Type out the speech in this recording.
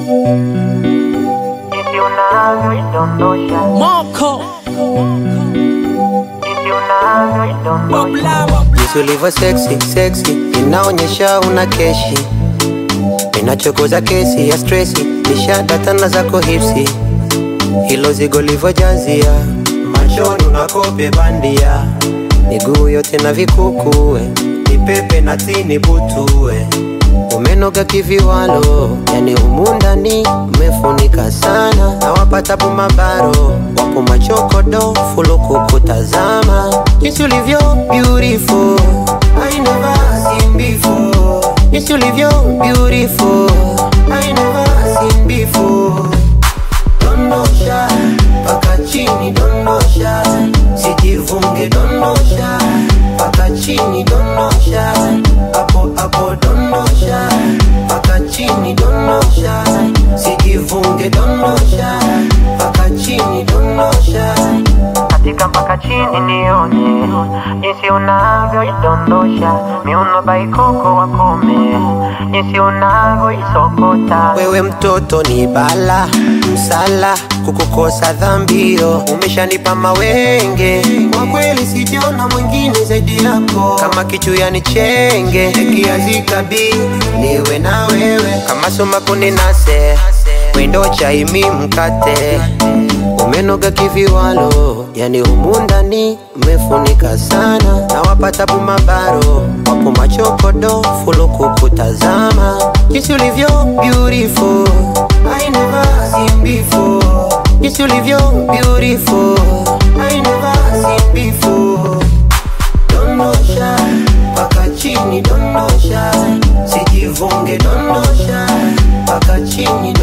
Jinsi unavyoidondosha, Moko jinsi unavyoidondosha, Boblabo jinsi ulivyo sexy sexy, inaonyesha una keshi, inachokoza kesi ya stresi, nishadatana zako hipsi, hilo zigo livyojazia machoni unakope bandia, miguu yote na vikukue, nipepe na tini butue, umenoga kiviwalo, yani humu ndani umefunika sana, na wapata bumabaro wapo machokodo fulu kukutazama, jinsi ulivyo beautiful I never seen before, jinsi ulivyo beautiful I never seen before dondosha mpaka chini, dondosha sijivunge, dondosha mpaka chini, dondosha hapo hapo, dondosha mpaka chini, dondosha sijivunge, dondosha mpaka chini, dondosha katika mpaka chini nione jinsi unavyoidondosha, miuno baikoko wakome, jinsi unavyoisokota wewe mtoto ni bala msala kukukosa dhambio umeshanipa mawenge kwa kweli sijaona mwingine zaidi yako kama kichu yani chenge kiazi kabi niwe na wewe kama soma kuninase wendo chaimi mkate umenoga kiviwalo yani humu ndani umefunika sana na wapata bumabaro wapo machokodo fulu kukutazama jinsi ulivyo beautiful I never seen before jinsi ulivyo beautiful I never seen before dondosha mpaka chini dondosha sijivunge dondosha mpaka chini